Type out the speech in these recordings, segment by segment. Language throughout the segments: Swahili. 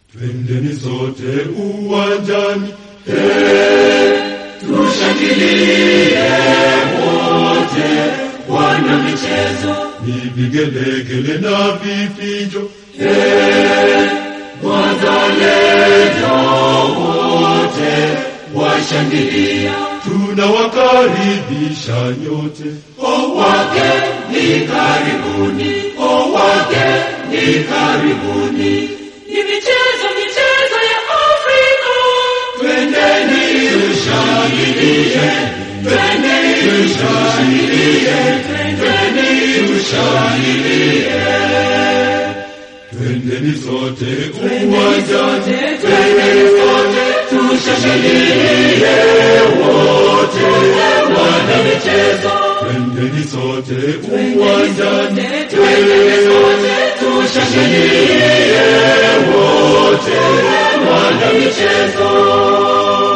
Twendeni sote uwanjani, Tushangilie wote wana michezo, ni vigelegele na vifijo, wazalendo wote washangilia. tunawakaribisha nyote. O wageni karibuni, o wageni karibuni. Ni michezo michezo ya Afrika, twendeni tushangilie, twendeni tushangilie, twendeni tushangilie. Twendeni sote Twendeni uwanjani, sote, twendeni sote, tushangilie wote wana michezo. twendeni sote Twendeni uwanjani, sote, twendeni sote, tushangilie wote wana michezo.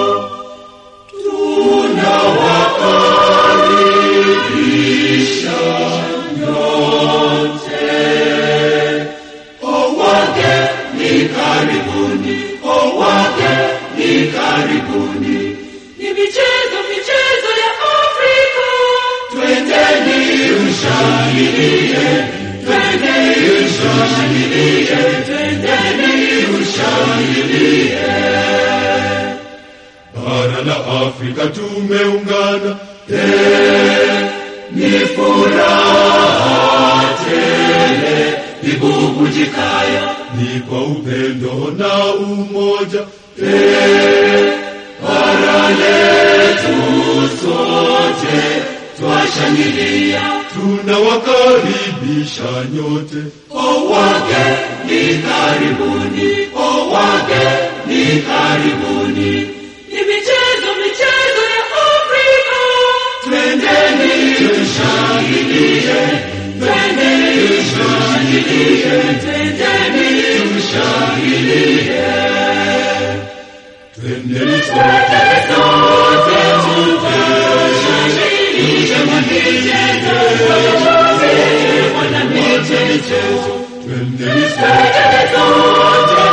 Tunawakaribisha nyote. O wageni karibuni, o wageni karibuni. Ni michezo michezo ya Afrika, twendeni tushangilie, twendeni tushangilie, twendeni tushangilie. bara la Afrika tumeungana, Ni furaha tele ibubujikayo, ni kwa upendo na umoja, bara letu sote twashangilia. tunawakaribisha nyote. O wageni karibuni, o wageni karibuni. Ni michezo michezo ya Afrika, twendeni tushangilie, twendeni tushangilie, twendeni tushangilie. Twendeni sote, Sote tushangilie michezo, wana michezo. twendeni sote,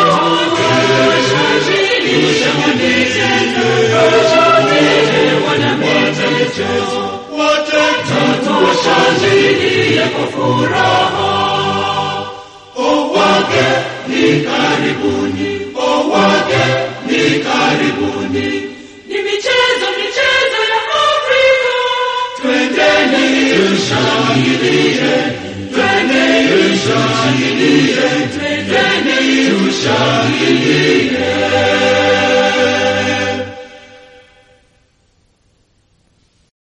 Tushangilie kwa furaha. O wageni karibuni, o wageni karibuni. Ni michezo michezo ya Afrika, twendeni tushangilie, twendeni tushangilie, twendeni tushangilie.